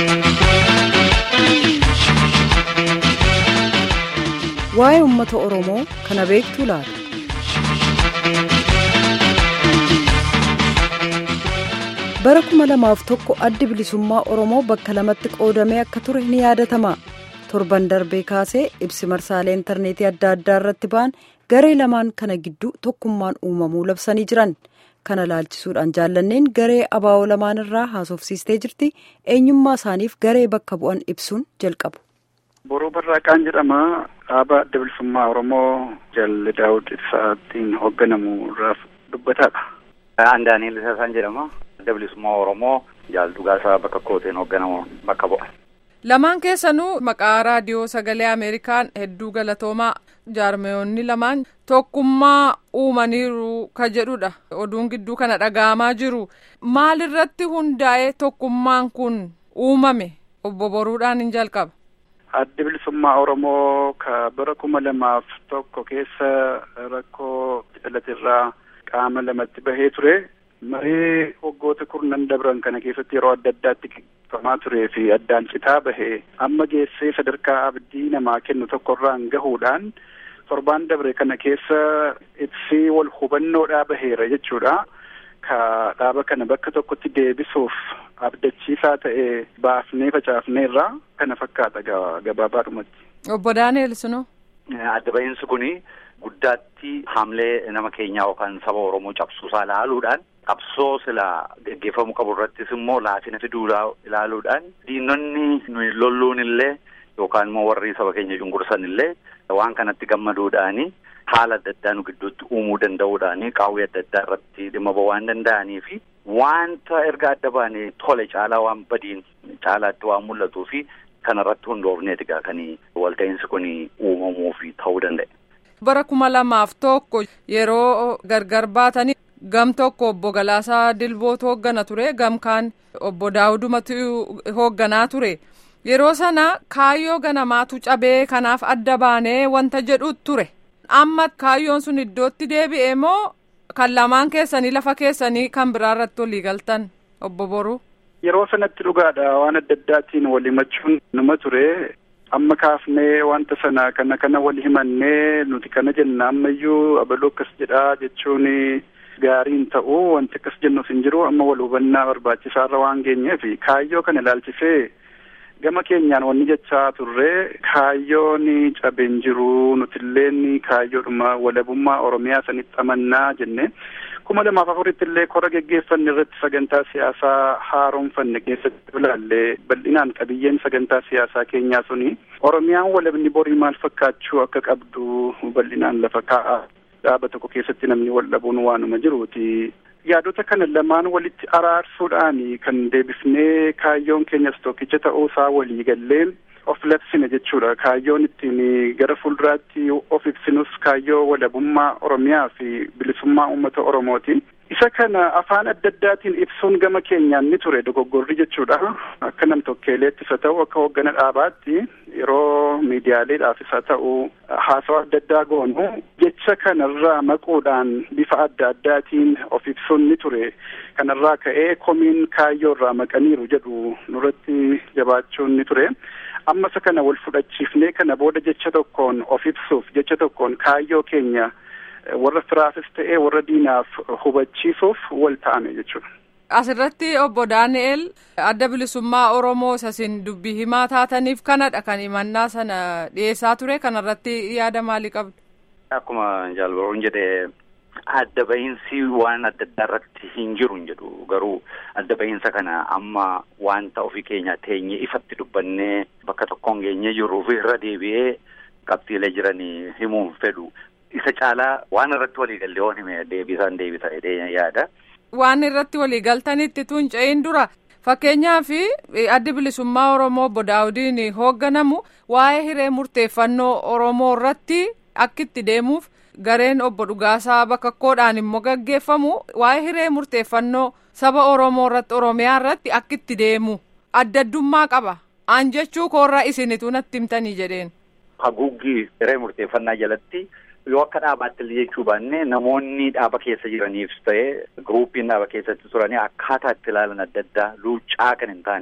Waa'ee uummata Oromoo kana beektuu laata? Bara kuma lamaaf tokko addi bilisummaa Oromoo bakka lamatti qoodamee akka ture ni yaadatama. Torban darbee kaasee ibsi marsaalee intarneetii adda addaa irratti ba'an garee lamaan kana gidduu tokkummaan uumamuu labsanii jiran. Kana laalchisuudhaan jaallanneen garee abaa'oo lamaan irraa haasofsiistee jirti. Eenyummaa isaaniif garee bakka bu'an ibsuun jalqabu. Boroo Barraaqaan jedhama. Dhaaba adda bilisummaa Oromoo Jalli Daawud Ibsaatiin hoogganamu irraa dubbataadha. Aan Daani'el Isaasaan jedhama. Adda bilisummaa Oromoo Jaal Dhugaasaa bakka kooteen hoogganamu bakka bu'a. Lamaan keessanuu maqaa raadiyoo sagalee Ameerikaan hedduu galatoomaa jaarmeeyonni lamaan tokkummaa uumaniiru ka jedhudha. Oduun gidduu kana dhaga'amaa jiru. Maalirratti hundaa'ee tokkummaan kun uumame? Obbo Boruudhaan hin jalqaba. Addi bilisummaa Oromoo ka bara kuma lamaaf tokko keessa rakkoo dhalatirraa qaama lamatti bahee ture. Maree waggoota kurnan dabran kana keessatti yeroo adda addaatti gaggeeffamaa turee fi addaan citaa bahee amma geessee sadarkaa abdii namaa kennu tokkorraan gahuudhaan torbaan dabre kana keessa ibsii wal hubannoodhaa baheera jechuudha. Ka dhaaba kana bakka tokkotti deebisuuf abdachiisaa ta'e baafnee facaafneerra kana fakkaata gabaabaadhumatti. Obbo Daani'el Sinoo. Adda bahiinsi kuni guddaatti haamlee nama keenyaa yookaan saba Oromoo cabsuusaa ilaaluudhaan qabsoo sila geggeeffamuu qabu irrattis immoo laafina fiduu ilaaluudhaan diinonni nuyi lolluun illee yookaan immoo warri saba keenya cunqursan illee waan kanatti gammaduudhaani haala adda addaa nu gidduutti uumuu danda'uudhaani qaawwee adda addaa irratti dhimma ba'uu waan danda'anii fi wanta erga adda baanee tole caalaa waan badiin caalaatti waan mul'atuu fi kanarratti hundoofneeti gaa kan walta'iinsi kun uumamuu fi ta'uu danda'e. Bara kuma lamaaf tokko yeroo gargar baatanii gam tokko obbo Galaasaa Dilbootu hooggana ture gam kaan obbo Daawudumatu hoogganaa ture yeroo sana kaayyoo ganamaatu cabee kanaaf adda baanee wanta jedhu ture amma kaayyoon sun iddootti deebi'e moo kan lamaan keessanii lafa keessanii kan biraa irratti walii galtan obbo Boruu. Yeroo sanatti dhugaadha waan adda addaatiin wal himachuun numa ture. amma kaafnee wanta sana kana kana wal himannee nuti kana jenna ammayyuu abaluu akkas jedhaa jechuun gaariin ta'u wanti akkas jennus hin jiru amma wal hubannaa barbaachisaarra waan geenyeef kaayyoo kana ilaalchisee gama keenyaan wanni jechaa turre kaayyoon cabeen jiru nutilleen kaayyoodhuma walabummaa oromiyaa sanitti amannaa jenne kuma lamaaf afuritti illee kora geggeeffanne irratti sagantaa siyaasaa haaromfanne keessatti ilaallee bal'inaan qabiyyeen sagantaa siyaasaa keenyaa suni oromiyaan walabni borii maal fakkaachuu akka qabdu bal'inaan lafa kaa'a dhaaba tokko keessatti namni wal dhabuun waanuma jiruuti. yaadota kana lamaan walitti araarsuudhaan kan deebifnee kaayyoon keenyas tokkicha ta'uusaa walii gallee of labsine jechuudha kaayyoon ittiin gara fuulduraatti of ibsinus kaayyoo walabummaa oromiyaa fi bilisummaa uummata oromooti isa kana afaan adda addaatiin ibsuun gama keenyaan ni ture dogoggorri jechuudha akka nam tokkeeleettis haa ta'u akka hooggana dhaabaatti yeroo miidiyaaleedhaafis haa ta'u haasawa adda addaa goonu jecha kanarraa maquudhaan bifa adda addaatiin of ibsuun ni ture kanarraa ka'ee komiin kaayyoo irraa maqaniiru jedhu nurratti jabaachuun ni ture amma isa kana wal fudhachiifnee kana booda jecha tokkoon of ibsuuf jecha tokkoon kaayyoo keenya warra firaafis ta'ee warra diinaaf hubachiisuuf wal ta'ame jechuudha. Asirratti obbo Daani'el adda bilisummaa Oromoo isin dubbii himaa taataniif kanadha kan himannaa sana dhiyeessaa ture kanarratti yaada maalii qabdu? Akkuma jaalbaruun jedhee adda bahiinsi waan adda addaa irratti hin jiru hin jedhu garuu adda bahiinsa kana amma wanta ofii keenya teenye ifatti dubbannee bakka tokkoon geenye jiruuf irra deebi'ee qabxiilee jiranii himuun fedhu isa caalaa waan irratti walii gallee waan hime deebisaan deebisa jedhee yaada. Waan irratti walii galtanitti tun ce'in dura fakkeenyaaf addi bilisummaa Oromoo obbo Daawudiin hoogganamu waa'ee hiree murteeffannoo Oromoo irratti akka itti deemuuf gareen obbo Dhugaasaa bakakkoodhaan immoo gaggeeffamu waa'ee hiree murteeffannoo saba Oromoo irratti Oromiyaa irratti akka itti deemu adda addummaa qaba. Aan jechuu koorraa isinitu natti himtanii jedheen. Haguuggii hiree murteeffannaa jalatti yoo akka dhaabaatti illee jechuu baanne namoonni dhaaba keessa jiraniif ta'e giruupiin dhaaba keessatti turanii akkaataa itti ilaalan adda addaa luuccaa kan hin taane ture.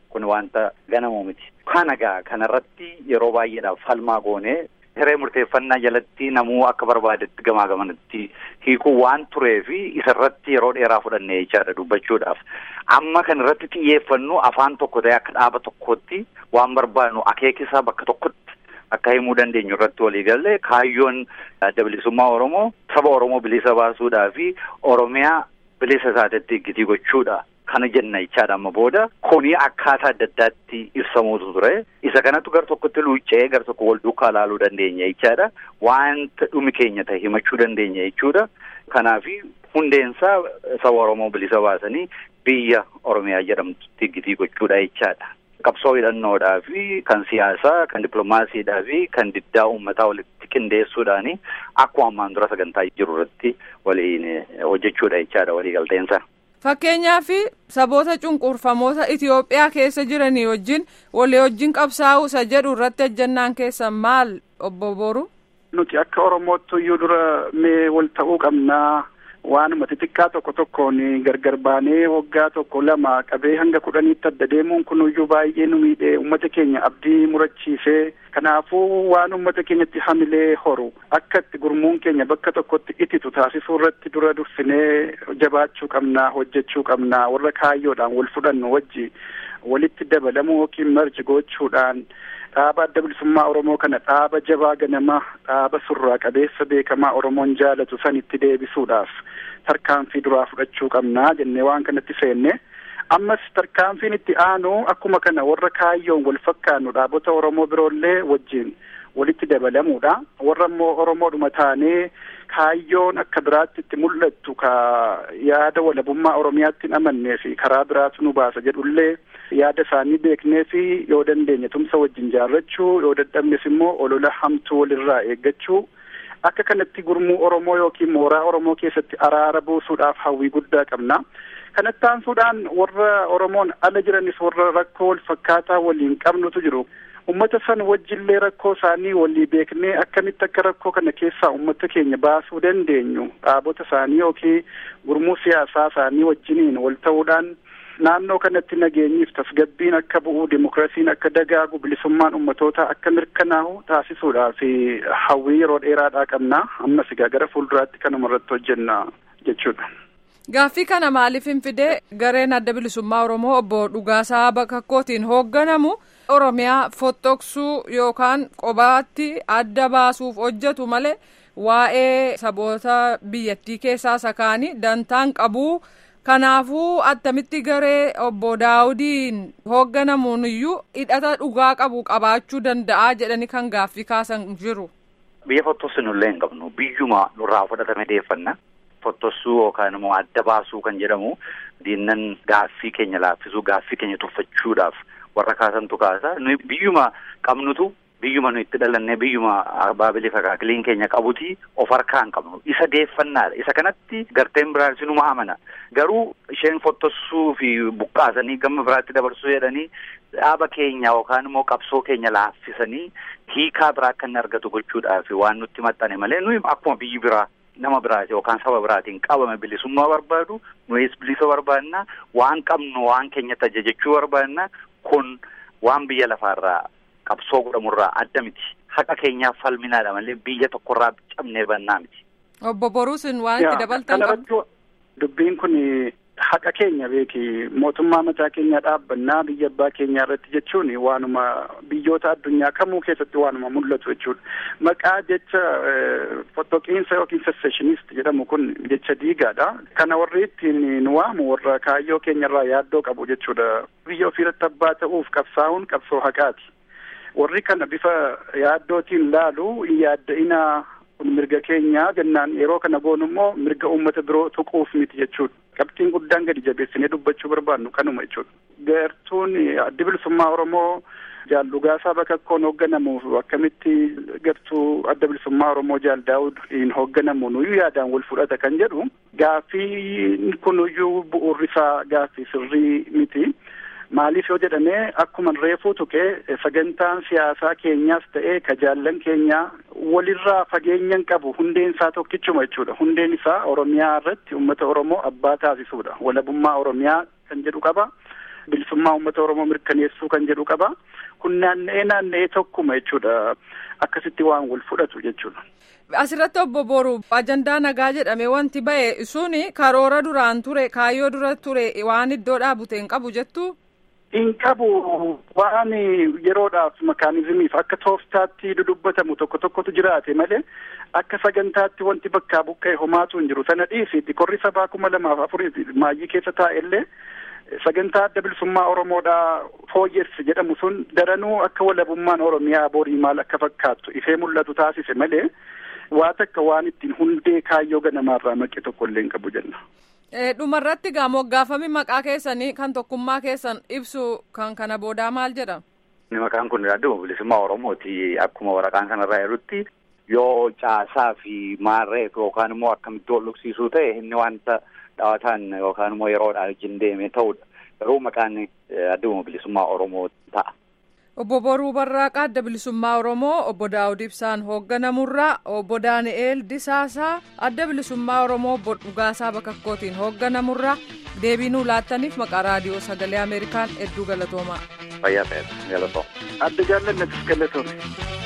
kun wanta ganamuu miti. Kana gaa kanarratti yeroo baay'eedhaaf falmaa goonee hiree murteeffannaa jalatti namuu akka barbaadetti gamaa gamanatti hiikuu waan turee fi isarratti yeroo dheeraa fudhannee jechaadha dubbachuudhaaf. Amma kan irratti xiyyeeffannu afaan tokko ta'e akka dhaaba tokkotti waan barbaadnu akeekisaa bakka tokkotti akka himuu dandeenyu irratti walii galle kaayyoon adda bilisummaa Oromoo saba Oromoo bilisa baasuudhaa fi Oromiyaa bilisa isaatitti gitii gochuudha. Kana jenna jechaadha amma booda kuni akkaataa adda addaatti ibsamuutu ture. Isa kanattu gar tokkotti luuccee gar tokko wal duukaa ilaaluu dandeenya jechaadha. Wanta dhumi keenya ta'e himachuu dandeenya jechuudha. Kanaafi hundeensaa saba Oromoo bilisa baasanii biyya Oromiyaa jedhamtutti gitii gochuudha jechaadha. Qabsoo hidhannoodhaa fi kan siyaasaa, kan dippiloomaasiidhaa fi kan diddaa uummataa walitti qindeessuudhaani akkuma ammaan dura sagantaa jiru irratti waliin hojjechuudha jechaadha waliigalteensa. Fakkeenyaaf saboota cunqurfamoota Itoophiyaa keessa jiranii wajjin walii wajjin qabsaa'uu isa jedhu irratti ejjennaan keessan maal obbo Boru? Nuti akka Oromootti iyyuu dura mee wal ta'uu qabnaa waanuma xixiqqaa tokko tokkoon gargar baanee waggaa tokko lama qabee hanga kudhaniitti adda deemuun kun iyyuu baay'ee nu miidhee uummata keenya abdii murachiisee kanaafuu waan uummata keenyatti hamilee horu akka itti gurmuun keenya bakka tokkotti ititu taasisuu irratti dura dursinee jabaachuu qabnaa hojjechuu qabnaa warra kaayyoodhaan wal fudhannu wajji walitti dabalamuu yookiin marji gochuudhaan dhaaba adda bilisummaa Oromoo kana dhaaba jabaa ganama dhaaba surraa qabeessa beekamaa Oromoon jaalatu san itti deebisuudhaaf tarkaanfii duraa fudhachuu qabnaa jennee waan kanatti seenne ammas tarkaanfiin itti aanu akkuma kana warra kaayyoon wal fakkaannu dhaabota Oromoo biroollee wajjin walitti dabalamuudha warra immoo Oromoodhuma taanee kaayyoon akka biraatti itti mul'attu ka yaada walabummaa Oromiyaatti hin amannee fi karaa biraatu nu baasa jedhullee yaada isaanii beeknee fi yoo dandeenye tumsa wajjin jaarrachuu yoo dadhabnes immoo olola hamtuu walirraa eeggachuu akka kanatti gurmuu Oromoo yookiin mooraa Oromoo keessatti araara buusuudhaaf hawwii guddaa qabna. Kanatti aansuudhaan warra Oromoon ala jiranis warra rakkoo wal fakkaataa waliin qabnutu jiru. Uummata san wajjillee rakkoo isaanii walii beeknee akkamitti akka rakkoo kana keessaa uummata keenya baasuu dandeenyu dhaabota isaanii yookiin gurmuu siyaasaa isaanii wajjiniin wal ta'uudhaan naannoo kanatti nageenyiif tasgabbiin akka bu'uu dimokiraasiin akka dagaagu bilisummaan uummatootaa akka mirkanaa'u taasisuudhaaf hawwii yeroo dheeraadhaa qabna ammas egaa gara fuulduraatti kanuma irratti hojjenna jechuudha. Gaaffii kana maaliif hin fidee gareen adda bilisummaa Oromoo obbo Dhugaasaa Bakakkootiin hoogganamu Oromiyaa fottoqsuu yookaan qobaatti adda baasuuf hojjetu malee waa'ee saboota biyyattii keessaa sakaanii dantaan qabuu. Kanaafuu attamitti garee obbo Daawudiin hoogganamuun iyyuu hidhata dhugaa qabu qabaachuu danda'a jedhanii kan gaaffii kaasan jiru. Biyya fottossinullee hin qabnu biyyuma nurraa fudhatame deeffanna. Fottossuu yookaan immoo adda baasuu kan jedhamu diinnan gaaffii keenya laaffisuu gaaffii keenya tuffachuudhaaf warra kaasantu kaasa. Nuyi biyyuma qabnutu biyyuma nu itti dhalannee biyyuma baabilii fakaakiliin keenya qabuti of harkaa hin qabnu isa deeffannaadha isa kanatti garteen biraan sinuma amana garuu isheen fottossuu fi buqqaasanii gama biraatti dabarsuu jedhanii dhaaba keenya yookaan immoo qabsoo keenya laaffisanii hiikaa biraa akka inni argatu gochuudhaaf waan nutti maxxane malee nuyi akkuma biyyi biraa nama biraati yookaan saba biraatiin qabame bilisummaa barbaadu nuyis bilisa barbaadna waan qabnu waan keenyatti ajajachuu barbaadna kun waan biyya lafaarraa qabsoo godhamurraa adda miti haqa keenyaaf falminaadha malee biyya tokkorraa cabnee bannaa miti. Obbo Boruusin waan itti dabaltan qabdu. Dubbiin kun haqa keenya beeki mootummaa mataa keenyaa dhaabbannaa biyya abbaa keenyaa irratti jechuun waanuma biyyoota addunyaa kamuu keessatti waanuma mul'atu jechuudha. Maqaa jecha fottoqiinsa yookiin seseshinist jedhamu kun jecha diigaadha. Kana warri ittiin nu waamu warra kaayyoo keenyarraa yaaddoo qabu jechuudha. Biyya ofiirratti abbaa ta'uuf qabsaa'uun qabsoo haqaati. warri kana bifa yaaddootiin laalu yaadda'ina kun mirga keenyaa jennaan yeroo kana goonu immoo mirga uummata biroo tuquuf miti jechuudha. Qabxiin guddaan gadi jabeessinee dubbachuu barbaannu kanuma jechuudha. Gartuun addi bilisummaa Oromoo jaal Dhugaasaa Bakakkoon hoogganamuuf akkamitti gartuu adda bilisummaa Oromoo jaal Daawud hin hoogganamu nuyyuu yaadaan wal fudhata kan jedhu gaaffii kunuyyuu bu'uurri isaa gaaffii sirrii miti. Maaliif yoo jedhame akkuma reefuu tuqee sagantaan siyaasaa keenyaas ta'ee ka jaallan keenyaa walirraa fageenyan qabu hundeen isaa tokkichuma jechuudha. Hundeen isaa Oromiyaa irratti uummata Oromoo abbaa taasisuudha. Walabummaa Oromiyaa kan jedhu qaba. bilisummaa uummata oromoo mirkaneessuu kan jedhu qaba kun naanna'ee naanna'ee tokkuma jechuudha akkasitti waan wal fudhatu jechuudha. Asirratti obbo Boru ajandaa nagaa jedhame wanti ba'e suni karoora duraan ture kaayyoo dura ture waan iddoo dhaabute hin qabu jettu. Hin qabu waan yeroodhaaf makaanizimiif akka tooftaatti dudubbatamu tokko tokkotu jiraate malee akka sagantaatti wanti bakkaa buqqa'e homaatu hin jiru sana dhiisitti korri sabaa kuma lamaaf afurii maayyii keessa taa'ellee sagantaa adda bilisummaa oromoodhaa fooyyessi jedhamu sun daranuu akka walabummaan oromiyaa borii maal akka fakkaattu ifee mul'atu taasise malee waa takka waan ittiin hundee kaayyoo ganamaarraa maqe tokko illee hin qabu jenna. dhumarratti gaa moggaafami maqaa keessanii kan tokkummaa keessan ibsu kan kana boodaa maal jedhama. Maqaan kun adda bilisummaa Oromooti akkuma waraqaan kanarraa jirutti yoo caasaa fi maarree yookaan immoo akkamitti wal dhugsiisuu ta'e inni wanta dhawataan yookaan immoo yeroodhaan wajjin deeme ta'udha. Garuu maqaan adda bilisummaa Oromoo ta'a. Obbo Boruu Barraaqaa adda bilisummaa Oromoo obbo Daawud Ibsaan hoogganamurraa obbo Daani'eel Disaasaa adda bilisummaa Oromoo obbo Dhugaasaa Bakakkootiin hoogganamurraa deebii nuu laattaniif maqaa raadiyoo sagalee Ameerikaan hedduu galatoomaa. Fayyaa ta'e galatooma. Adda jaallannatis galatoome.